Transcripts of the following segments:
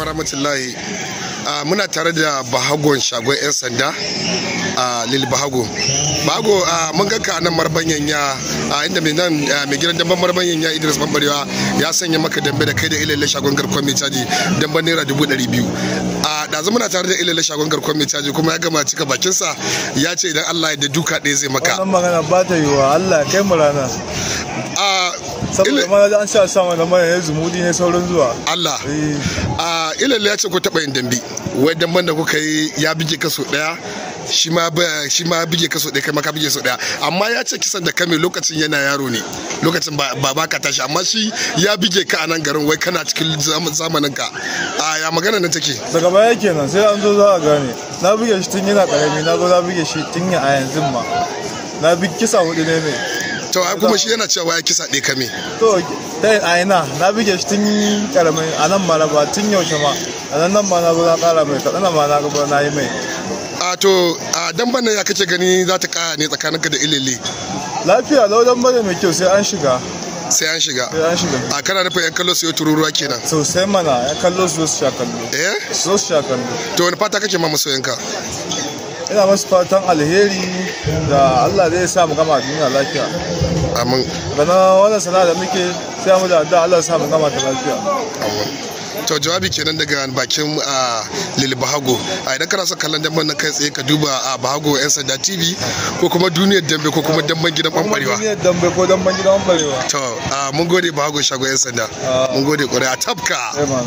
wa rahmatullahi muna tare da bahagon shagon 'yan sanda a lil bahago bahago mun ganka nan marbanyan ya inda mai nan mai gidan damban marbanyan ya idris bambarewa ya sanya maka dambe da kai da ilalle shagon garkon mai caji damban naira dubu ɗari biyu a ɗazu muna tare da ilalle shagon garkon mai caji kuma ya gama cika bakinsa ya ce idan allah ya da duka ɗaya zai maka wannan magana ba ta yiwuwa allah ya kai mu rana saboda ma an sha sama da mana ya zumudi ne saurin zuwa Allah a ilalle ya ce ko taɓa yin dambe wai damban da kuka yi ya bige kaso ɗaya shi ma shi ma bige kaso ɗaya kai maka bige so ɗaya amma ya ce kisan da kame lokacin yana yaro ne lokacin ba ba ka tashi amma shi ya bige ka a nan garin wai kana cikin zamanin ka a ya magana nan take daga baya kenan sai an zo za a gane na bige shi tun yana karami na zo na bige shi tun a yanzu ma na bi kisa hudu ne mai to ai kuma shi yana cewa ya kisa ɗaya kame to dai a ina na bige shi tun karamin a nan ma na ba tun yaushe ma a nan nan ma na zo na kara mai kaɗana ma na gaba na yi mai a to a dan bana ya kace gani za ta kaya ne tsakaninka da ilele lafiya laudan bane mai kyau sai an shiga sai an shiga sai an shiga a kana nufin yan kallo su yi tururuwa kenan sosai mana ya kallo su su sha kallo eh su su sha kallo to wani fata kake ma masoyanka ina masu fatan alheri da Allah zai sa mu gama duniya lafiya amin gana wannan sana'a da muke sai mu da addu'a Allah ya sa mu gama ta lafiya amin to jawabi kenan daga bakin a lil bahago a idan kana son kallon damben nan kai tsaye ka duba a bahago yan sanda tv ko kuma duniyar dambe ko kuma damben gidan bambarewa duniyar dambe ko damben gidan bambarewa to mun gode bahago shago yan sanda mun gode kwarai a tafka eh mana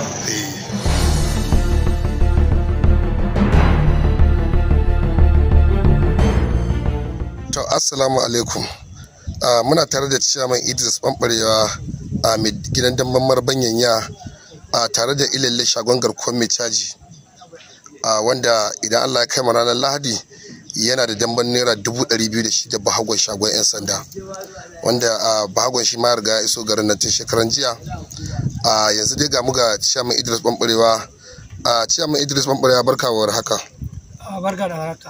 to assalamu alaikum muna tare da ciyaman idris bambarewa a mai gidan damben marbanyan ya a tare da ilalle shagon garkuwar mai caji wanda idan allah ya kai ranar lahadi yana da damban naira dubu ɗari biyu da shi da bahagon shagon 'yan sanda wanda bahagon shi ma riga ya iso garin nan tun shekaran jiya yanzu dai ga mu ga ciyaman idris bambarewa ciyaman idris bambarewa barka wa haka barka da haka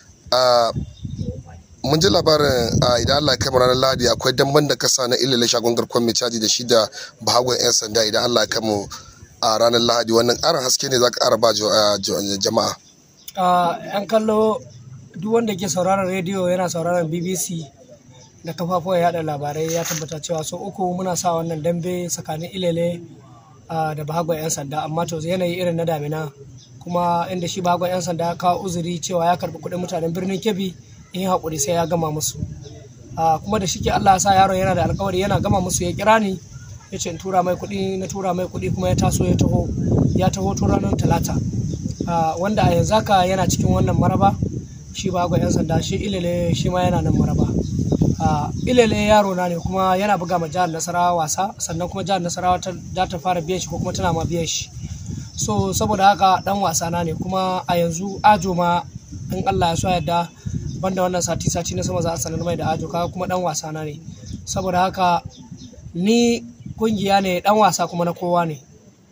mun ji labarin idan Allah ya kai ranar Lahadi akwai damban da kasa na ilile shagon garkon mai caji da shi da bahagon 'yan sanda idan Allah ya kai mu a ranar Lahadi wannan ƙarin haske ne za ka ƙara ba jama'a. yan kallo duk wanda ke sauraron rediyo yana sauraron BBC da kafafuwan yada labarai ya tabbata cewa so uku muna sa wannan dambe tsakanin ilele da bahagon 'yan sanda amma to yanayi irin na damina kuma inda shi bahagon 'yan sanda ya kawo uzuri cewa ya karɓi kuɗin mutanen birnin Kebbi in haƙuri sai ya gama musu kuma da shike Allah ya sa yaron yana da alƙawari yana gama musu ya kira ni ya ce in tura mai kuɗi na tura mai kuɗi kuma ya taso ya taho ya taho tun ranar talata wanda a yanzu haka yana cikin wannan maraba shi ba ga 'yan sanda shi ilele shi ma yana nan maraba ilele yaro na ne kuma yana buga ma jihar nasarawa wasa sannan kuma jihar nasarawa ta ta fara biyan shi ko kuma tana ma biyan shi so saboda haka dan wasa na ne kuma a yanzu ajo ma in Allah ya so yadda banda wannan sati sati na sama za a sanar mai da ajo kaga kuma dan wasa na ne saboda haka ni kungiya ne dan wasa kuma na kowa ne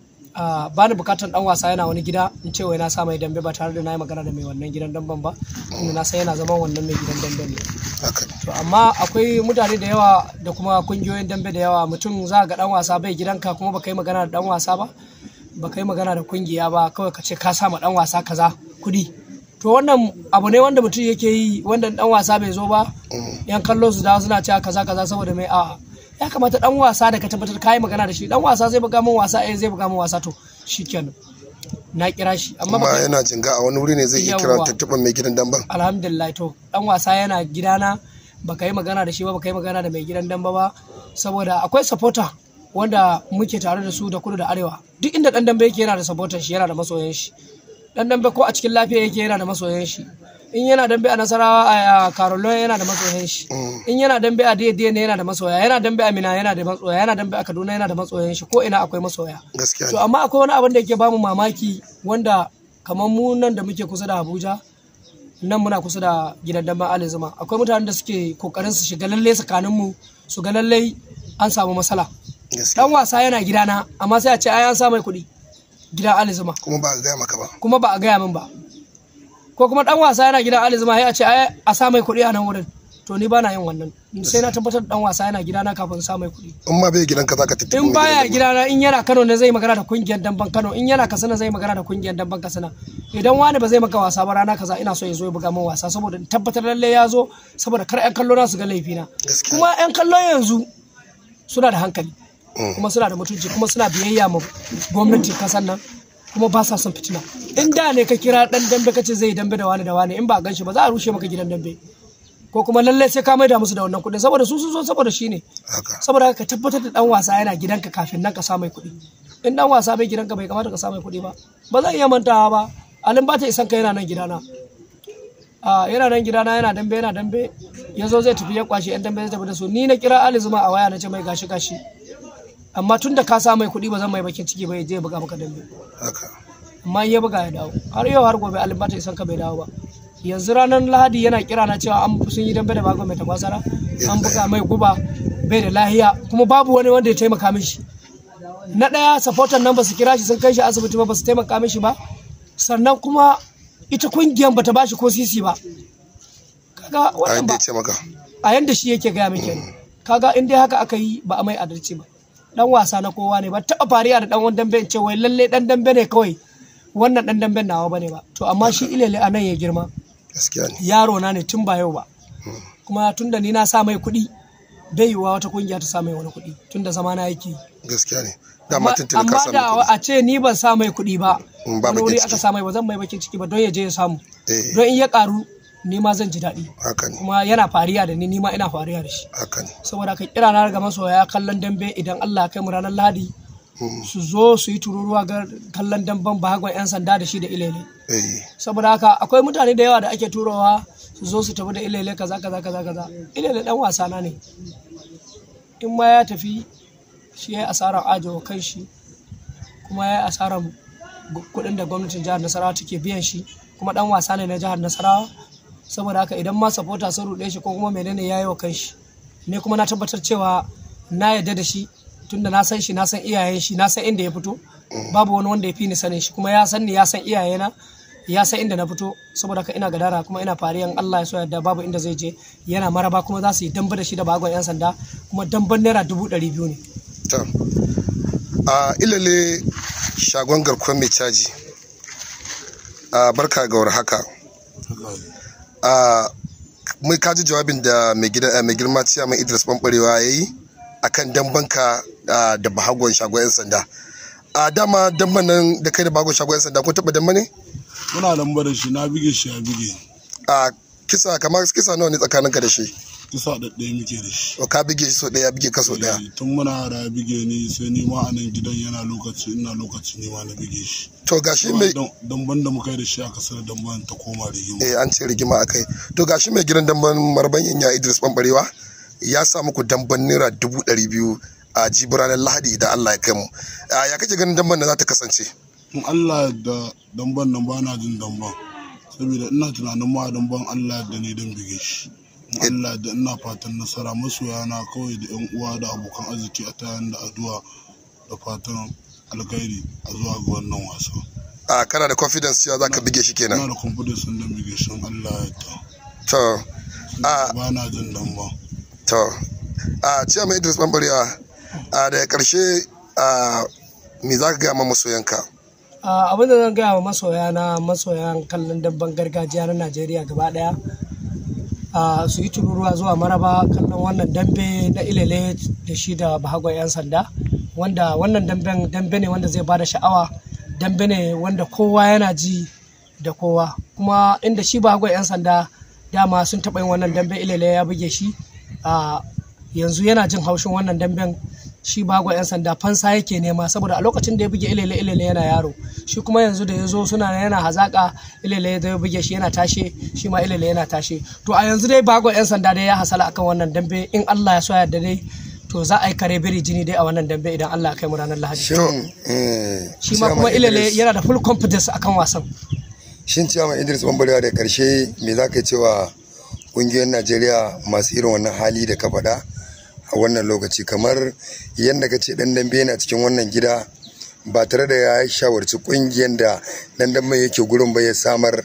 ba ni bukatan dan wasa yana wani gida in ce wai na sa mai dambe ba tare da na yi magana da mai wannan gidan damben ba inda na san yana zaman wannan mai gidan dambe ne to amma akwai mutane da yawa da kuma kungiyoyin dambe da yawa mutum za ga dan wasa bai gidanka kuma baka yi magana da dan wasa ba baka yi magana da kungiya ba kawai ka ce ka sa ma dan wasa kaza kudi to wannan abu ne wanda mutum yake yi wanda dan wasa bai zo ba yan kallo su dawo suna cewa kaza kaza saboda mai a'a ya kamata dan wasa da ka tabbatar kai magana da shi dan wasa zai buga min wasa eh zai buga min wasa to shikenan na kira shi amma ba yana jinga a wani wuri ne zai iya kira tattaban mai gidan damban alhamdulillah to dan wasa yana gidana baka yi magana da shi ba baka yi magana da mai gidan damba ba saboda akwai supporter wanda muke tare da su da kudu da arewa duk inda dan dambe yake yana da supporter shi yana da masoyan shi dan dambe ko a cikin lafiya yake yana da masoyan shi in yana dambe a nasarawa a karolon yana da masoyan shi in yana dambe a daidai ne yana da masoya yana dambe a mina yana da masoya yana dambe a kaduna yana da masoyan shi ko ina akwai masoya to amma akwai wani abin da yake bamu mamaki wanda kamar mu nan da muke kusa da abuja nan muna kusa da gidan damben ali zuma akwai mutanen da suke kokarin su shiga lalle tsakanin mu su ga lalle an samu matsala dan wasa yana gidana amma sai a ce ai an sa mai kuɗi gidan Ali Zuma. Kuma ba a gaya maka ba. Kuma ba a gaya min ba. Ko kuma dan wasa yana gidan Ali Zuma sai a ce ai a sa mai kuɗi a nan wurin. to ni bana yin wannan sai na tabbatar da dan wasa yana gidana kafin sa mai kuɗi in ma bai gidanka zaka tattauna in baya gidana in yana Kano ne zai magana da kungiyar damban Kano in yana Katsina zai magana da kungiyar damban Katsina idan wani ba zai maka wasa ba rana kaza ina so ya zo ya buga min wasa saboda in tabbatar lalle ya zo saboda kar ƴan kallo na su ga laifina Gaskiya. kuma ƴan kallo yanzu suna da hankali kuma suna da mutunci kuma suna biyayya ma gwamnati kasan nan kuma ba sa son fitina in da ne ka kira dan dambe ka ce zai dambe da wani da wani in ba gan shi ba za a rushe maka gidan dambe ko kuma lallai sai ka maida musu da wannan kuɗin saboda su sun zo saboda shi ne haka saboda haka ka tabbatar da dan wasa yana gidanka kafin nan ka sa mai kuɗi in dan wasa bai gidanka bai kamata ka sa mai kuɗi ba ba zan iya mantawa ba alin ba ta isan ka yana nan gidana a yana nan gidana yana dambe yana dambe ya zo zai tafi ya kwashi yan dambe zai tafi da su ni na kira Ali Zuma a waya na ce mai gashi gashi amma tun da ka sa mai kuɗi ba zan mai bakin ciki ba ya je ya buga maka dambe haka amma in ya buga ya dawo har yau har gobe alin ba ta isan ka bai dawo ba yanzu ranar lahadi yana kira na cewa an sun yi dambe da bago mai takwasara an buga mai guba bai da lahiya kuma babu wani wanda ya taimaka mishi na ɗaya supporter nan ba su kira shi sun kai shi asibiti ba ba su taimaka mishi ba sannan kuma ita kungiyar bata ba shi ko sisi ba kaga a wannan yadda ba ya ce maka a yanda shi yake gaya min kenan kaga in dai haka aka yi ba a mai adalci ba dan wasa na kowa ne ba taɓa fariya da dan wani dambe in ce wai lalle dan dambe ne kawai wannan dan damben nawa bane ba to amma shi ilele a nan ya girma gaskiya ne yaro na ne tun ba yau ba kuma tun da ni na sa mai kuɗi bai yiwuwa wata kungiya ta sa mai wani kuɗi tun da zama na yake yi. gaskiya ne dama tuntuni ka amma samu da kuɗi a ce ni ban sa mai kuɗi ba Mm, ba wani bakin wuri ciki. aka sa mai ba zan mai bakin ciki ba don ya je ya samu Eh. don in ya karu ni ma zan ji daɗi haka ne kuma yana fariya da ni ni ma ina fariya da shi haka ne saboda ka kira na ga masoya kallon dambe idan Allah ya kai mu ranar Lahadi Mm. su zo su yi tururuwa ga kallon damben bahagon 'yan sanda da shi da ilele eh saboda haka akwai mutane da yawa da ake turowa su zo su tafi da ilele kaza kaza kaza kaza ilele dan wasa na ne in ma ya tafi shi ya yi asarar ajo kan shi kuma ya yi asarar gu- kuɗin da gwamnatin jihar nasarawa take biyan shi kuma dan wasa ne na jihar nasarawa saboda haka idan ma sapota sun ruɗe shi ko kuma menene ya yi wa kanshi ne kuma na tabbatar cewa na yarda da shi tunda na san shi na san iyayen shi na san inda ya fito babu wani wanda ya fi ni sanin shi kuma ya san ni ya san iyayena ya san inda na fito saboda haka ina gadara kuma ina fariyan Allah ya so yadda babu inda zai je yana maraba kuma za su yi damba da shi da bagon yan sanda kuma damban naira dubu ɗari biyu ne ta a ilale shagon garkuwar mai caji a barka ga war haka a mai kaji jawabin da mai gida mai girma ciya mai idris bambarewa ya yi a kan dambanka ah, da bahagon shagon 'yan sanda a dama damban nan da kai da bahagon shagon 'yan sanda kun taɓa damba ne muna lamba da shi na bige shi ya bige a kisa kamar kisa nawa ne tsakaninka da shi kisa ɗaɗɗaya muke da shi o ka bige shi so ɗaya ya bige ka so ɗaya Eh, tun muna yara ya bige ni sai ni ma a nan gidan yana lokaci ina lokaci ni ma na bige shi to gashi mai damban da muka yi da shi a kasar damban ta koma rigima eh an ce rigima a kai to gashi mai gidan damban marban ya idris bambarewa ya sa muku damban naira dubu ɗari biyu a jibi ranar lahadi idan allah ya kai mu a ya kake ganin damban da za ta kasance in Allah da damban nan ba na jin damban saboda ina tunanin ma damban Allah da ne dan bige shi in Allah da ina fatan nasara masoya na kawai da yan uwa da abokan arziki a tayan da addu'a da fatan alkhairi a zuwa ga wannan wasa a kana da confidence cewa za ka bige shi ina kenan da confidence din dan bige shi in Allah ya ta to a ba na jin damban to a ciya mai idris bambarewa a daga karshe a me za ka gaya ma masoyanka Ah, abin da zan gaya wa masoya na masoyan kallon dabban gargajiya na najeriya gaba daya ah, su yi tururuwa zuwa maraba kallon wannan dambe na ilele da shi da bahagon 'yan sanda wanda wannan damben dambe ne wanda zai bada sha'awa dambe ne wanda kowa yana ji da kowa kuma inda shi bahagon 'yan sanda dama sun taɓa yin wannan dambe ilele ya buge shi ah, yanzu yana jin haushin wannan damben shi bago 'yan sanda fansa yake nema saboda a lokacin da ya buge ilele ilele yana yaro shi kuma yanzu da ya zo suna yana hazaka ilele da ya buge shi yana tashe shi ma ilele yana tashe to a yanzu dai bago 'yan sanda dai ya hasala akan wannan dambe in Allah ya so ya dai to za a yi kare biri jini dai a wannan dambe idan Allah ya kai mu ranar Lahadi Shin eh, shi ma Chairman kuma ilele Idris- yana da full confidence akan wasan Shin Ciyaman Idris Bambarewa da karshe me za ka cewa ƙungiyoyin Najeriya masu irin wannan hali da ka faɗa a wannan lokaci kamar yadda ka ce ɗan dambe yana cikin wannan gida ba tare da ya shawarci ƙungiyar da ɗan dambe yake gurin ba ya samar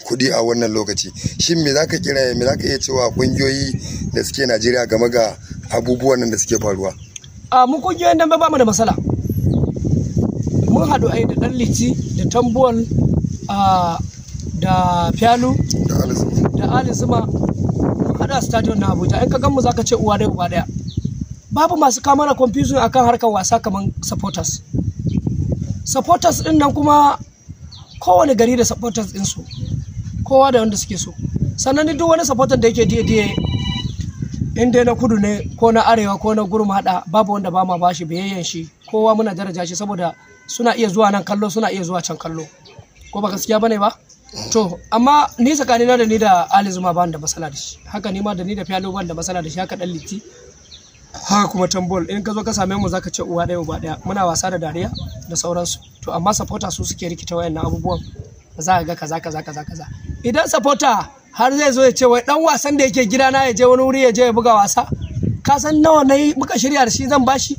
kuɗi a wannan lokaci shin me zaka kira me zaka iya cewa kungiyoyi da suke Najeriya game ga abubuwan nan da suke faruwa a mu kungiyoyin dambe ba mu da matsala mun haɗu ai da ɗan liti da tambuwal a da fyalu da alizu da ali zuma mun haɗu a stadion na abuja in ka gan mu zaka ce uwa ɗaya uba ɗaya babu masu kama na confusion akan harkar wasa kamar supporters supporters ɗin nan kuma kowane gari da supporters ɗinsu kowa da wanda suke so sannan ni duk wani supporter da yake diye diye in dai na kudu ne ko na arewa ko na gurum hada babu wanda ba ma bashi biyayyan shi kowa muna daraja shi saboda suna iya zuwa nan kallo suna iya zuwa can kallo ko ba gaskiya bane ba to amma ni tsakanina da ni da Ali Zuma ba da matsala da shi haka ni ma da ni da Fialo ban da matsala da shi haka dan Litti haka kuma tambol in ka zo ka same mu zaka ce uwa ɗaya uba ɗaya muna wasa da dariya da sauransu to amma supporter su suke rikita wayannan abubuwan za ka ga kaza kaza kaza kaza idan supporter har zai zo ya ce wai dan wasan da yake gidana ya je wani wuri ya je ya buga wasa ka san nawa na yi muka shirya da shi zan bashi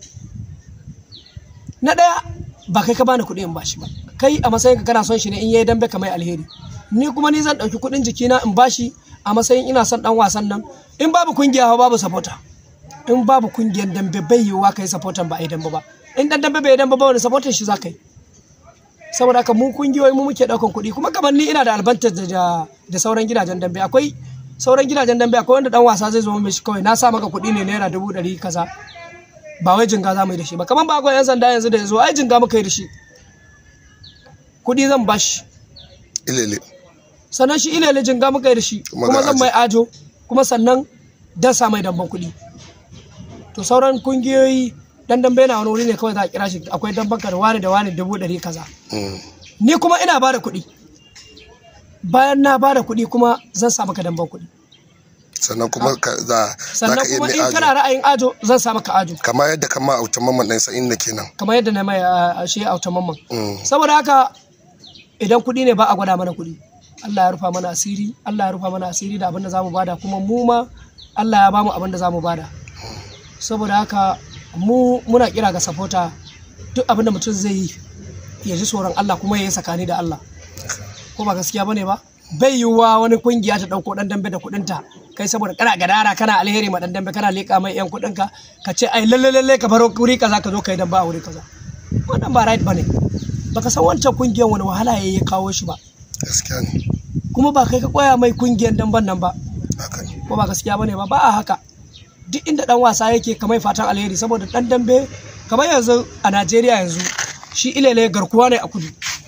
na ɗaya ba kai ka bani kuɗi in bashi ba kai a matsayin ka kana son shi ne in yayi dambe kamar alheri ni kuma ni zan ɗauki kuɗin jikina in bashi a matsayin ina son ɗan wasan nan in babu kungiya babu supporter in babu kungiyar dambe bai yiwuwa kai supporter ba a yi dambe ba in dan dambe bai yi dambe ba wani supporter shi za ka yi saboda haka mu kungiyoyi mu muke daukan kuɗi kuma kamar ni ina da advantage da da sauran gidajen dambe akwai sauran gidajen dambe akwai wanda dan wasa zai zo mai shi kawai na sa maka kuɗi ne naira dubu ɗari kaza ba wai jinga za mu yi da shi ba kamar ba akwai yan sanda yanzu da ya zo ai jinga muka yi da shi kuɗi zan bashi ilele sannan shi ilele jinga muka yi da shi Kuma kuma ga zan ajo. mai ajo kuma sannan dan sa mai damban kuɗi to sauran kungiyoyi dan dambe na wani wuri ne kawai za a kira shi akwai damban ka da wani da wani dubu ɗari kaza Mm. ni kuma ina ba da kuɗi bayan na ba da kuɗi kuma zan sa maka damban kuɗi sannan kuma ka za za sannan ka iya kuma mai in ajo kana ra'ayin ajo zan sa maka ajo kamar yadda kama a wutan mamman ɗan sa'in da kenan kamar yadda na mai a shi a mamman Mm. saboda haka idan kuɗi ne ba a gwada mana kuɗi Allah ya rufa mana asiri Allah ya rufa mana asiri da abin da zamu bada kuma mu ma Allah ya bamu abin da zamu bada saboda haka mu muna kira ga sapota duk abin da mutum zai yi ya ji tsoron Allah kuma ya yi tsakani da Allah ko ba gaskiya bane ba bai yiwuwa wani kungiya ta dauko dan dambe da kudinta kai saboda kana gadara kana alheri ma dan dambe kana leka mai yan kudinka ka ce ai lalle lalle ka baro wuri kaza ka zo kai dan ba a wuri kaza wannan ba right bane baka san wancan kungiyar wani wahala yayi ya kawo shi ba gaskiya ne kuma ba kai ka koya mai kungiyar damban nan ba haka ne ko ba gaskiya bane ba ba a haka duk inda dan wasa yake kamar fatan alheri saboda dan dambe kamar yanzu a Najeriya yanzu shi ilele garkuwa ne a kudu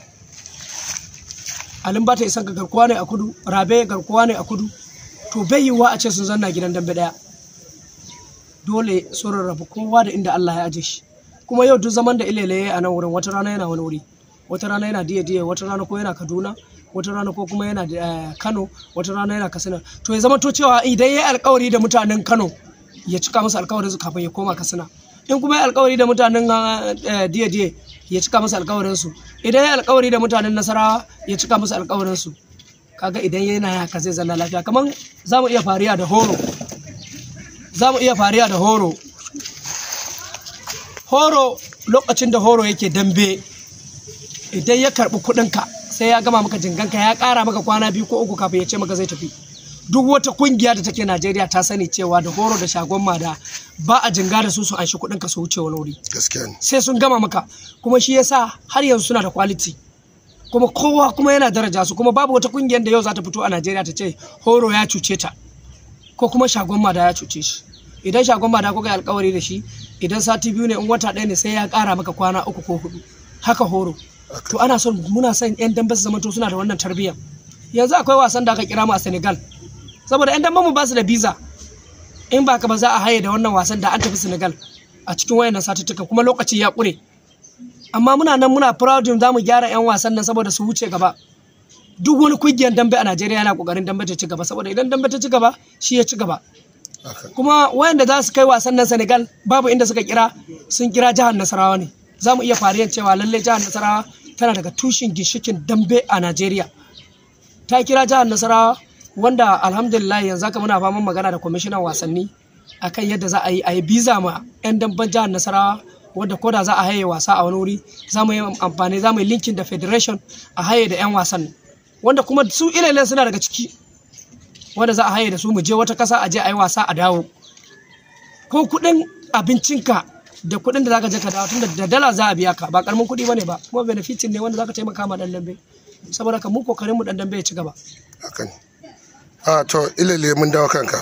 alin bata isan ga garkuwa ne a kudu rabe garkuwa ne a kudu to bai yiwuwa a ce sun zanna gidan dambe daya dole sun rarrabu kowa da inda Allah ya aje shi kuma yau duk zaman da ilele ya yi a nan wurin wata rana yana wani wuri wata rana yana diya diya wata rana ko yana kaduna wata rana ko kuma yana eh, kano wata rana yana katsina to ya zama to cewa idan ya yi alkawari da mutanen kano ya cika musu alkawarin su kafin ya koma katsina in kuma ya yi alkawari da mutanen eh, diya diya ya cika musu alkawarin su idan ya yi alkawari da mutanen nasarawa ya cika musu alkawarin su kaga idan yana haka zai zanna lafiya kamar za mu iya fariya da horo za mu iya fariya da horo horo lokacin da horo yake dambe idan ya karbi kuɗinka sai ya gama maka jinganka ya ƙara maka kwana biyu ko uku kafin ya ce maka zai tafi duk wata kungiya da take najeriya ta sani cewa da horo da shagon mada ba a jinga da su su anshi kuɗinka su wuce wani wuri gaskiya ne sai sun gama maka kuma shi yasa har yanzu suna da quality kuma kowa kuma yana daraja su kuma babu wata kungiyar da yau za ta fito a Najeriya ta ce horo ya cuce ta ko kuma shagon mada ya cuce shi idan shagon mada kuka yi alkawari da shi idan sati biyu ne in wata ɗaya ne sai ya ƙara maka kwana uku ko hudu haka horo to ana son muna son yan dambe su zamanto suna da wannan tarbiyyar yanzu akwai wasan da aka kira mu a Senegal saboda yan dambe mu ba su da visa in ba ka ba za a haye da wannan wasan da an tafi Senegal a cikin wayannan satuttuka kuma lokaci ya ƙure amma muna nan muna proud za mu gyara 'yan wasan nan saboda su wuce gaba duk wani kungiyar dambe a Najeriya yana kokarin dambe ta ci gaba saboda idan dambe ta ci gaba shi ya ci gaba haka kuma wayanda za su kai wasan nan Senegal babu inda suka kira sun kira jihar Nasarawa ne za mu iya fariyan cewa lalle jihar Nasarawa tana daga tushen ginshikin dambe a Najeriya ta kira jihar Nasarawa wanda alhamdulillah yanzu haka muna faman magana da kwamishinan wasanni akan yadda za a yi a yi biza ma 'yan damben jihar Nasarawa wadda koda za a haye wasa a wani wuri za mu yi amfani za mu yi linkin da federation a haye da 'yan wasan wanda kuma su ilele suna daga ciki wanda za a haye da su mu je wata kasa a je a yi wasa a dawo ko kuɗin abincinka da kuɗin da zaka je ka dawo tunda da dala za a biya ka ba karamin kuɗi bane ba kuma benefitin ne wanda zaka taimaka ma dan dambe saboda ka mu kokarin mu dan dambe ya ci gaba haka ne a to ilele mun dawo kanka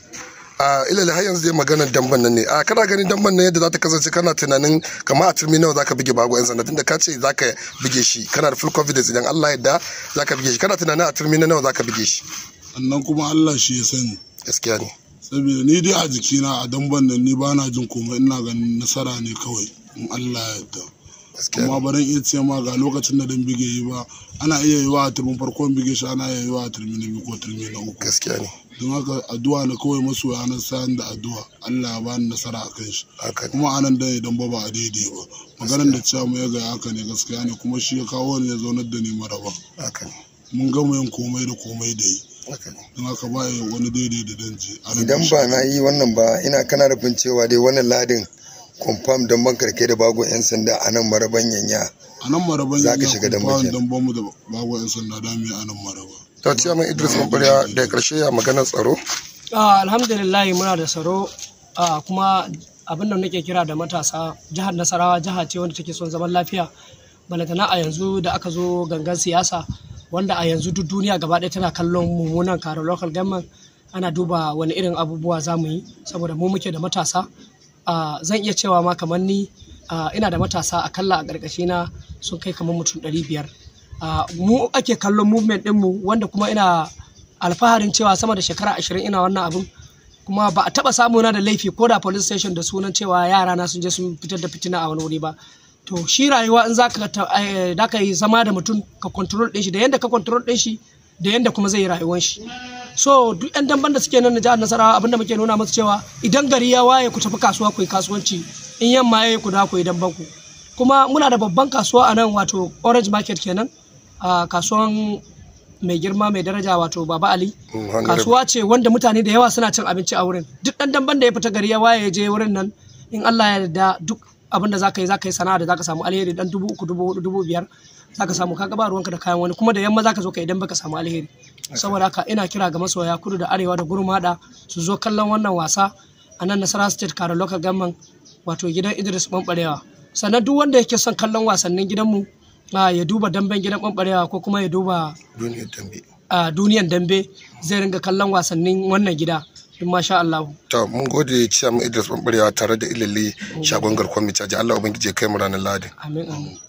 a ilele har yanzu dai maganar damban nan ne a kana ganin damban nan yadda za ta kasance kana tunanin kamar a turmi nawa zaka bige bago yan sanda tunda ka ce zaka bige shi kana da full confidence idan Allah yadda zaka bige shi kana tunanin a turmi na nawa zaka bige shi annan kuma Allah shi ya sani gaskiya ne saboda ni dai a jikina a damban nan ni ba na jin komai ina ganin nasara ne kawai in Allah ya yarda gaskiya amma ne ba dan iya ce ma ga lokacin da dan bige yi ba ana iya yi wa a turmin farkon bige shi ana iya yi wa a turmi na biyu ko turmi na uku gaskiya ne don haka addu'a na kawai masoya na sayan da addu'a Allah ya bani nasara a kan shi haka ne kuma anan da idan ba ba a daidai ba maganar da cewa mu ya ga haka ne gaskiya ne kuma shi ya kawo ne ya zaunar da ni maraba haka ne mun gama yin komai da komai da yi haka ne don haka ba ya wani daidai da danji idan ba na yi wannan ba ina kana rufin cewa dai wannan ladin confirm don ban karke da bago 'yan sanda a nan maraban yanya a nan maraban Za ka ya shiga dan kuma bakin. dan bamu da bago yan sanda dami a nan maraba to ciyaman Idris Mabariya da karshe ya maganar tsaro Ah, alhamdulillah muna da tsaro ah, kuma abin da nake kira da matasa jihar nasarawa jiha ce wanda take son zaman lafiya balantana a yanzu da aka zo gangan siyasa wanda a yanzu duk duniya gaba ɗaya tana kallon mummunan karo local government ana duba wani irin abubuwa za mu yi saboda mu muke da matasa Ah, zan iya cewa ma kamar ni ah, ina da matasa akalla a ƙarƙashina sun kai kamar mutum ɗari biyar Ah, mu ake kallon movement ɗinmu wanda kuma ina alfaharin cewa sama da shekara ashirin ina wannan abun kuma ba a taba samu na da laifi ko da police station da sunan cewa yara na sun je sun fitar da fitina a wani wuri ba to shi rayuwa in zaka ta- eh, da ka yi zama da mutum ka control din shi da yanda ka control din shi da yanda kuma zai yi rayuwar shi so duk yan damban da suke nan na jihar nasarawa abinda muke nuna musu cewa idan gari ya waye ku tafi kasuwa ku yi kasuwanci in yamma ya yi ku da ku yi damban ku kuma muna da babban kasuwa a nan wato orange market kenan a kasuwan mai girma mai daraja wato baba ali Mm, honorable. kasuwa ce wanda mutane da yawa suna cin abinci a wurin duk dan damban da ya fita gari ya waye ya je wurin nan in Allah ya yarda duk abin da zaka yi zaka yi sana'a da zaka samu alheri dan dubu uku dubu hudu dubu biyar zaka samu kaga ba ruwanka da kayan wani kuma da yamma zaka zo ka idan baka samu alheri saboda haka ina kira ga masoya kudu da arewa da gurmada su zo kallon wannan wasa a nan nasara state kare local government wato gidan idris bambarewa sannan duk wanda yake son kallon wasannin gidanmu ah, ya duba damben gidan bambarewa ko kuma ya duba duniyar dambe a duniyan dambe zai ringa kallon wasannin wannan gida in masha Allah. to mun gode ciyaman Idris Mabariya tare da ilele shagon garkon mai caji Allah ubangiji ya kai mu ranar Lahadi Amin amin.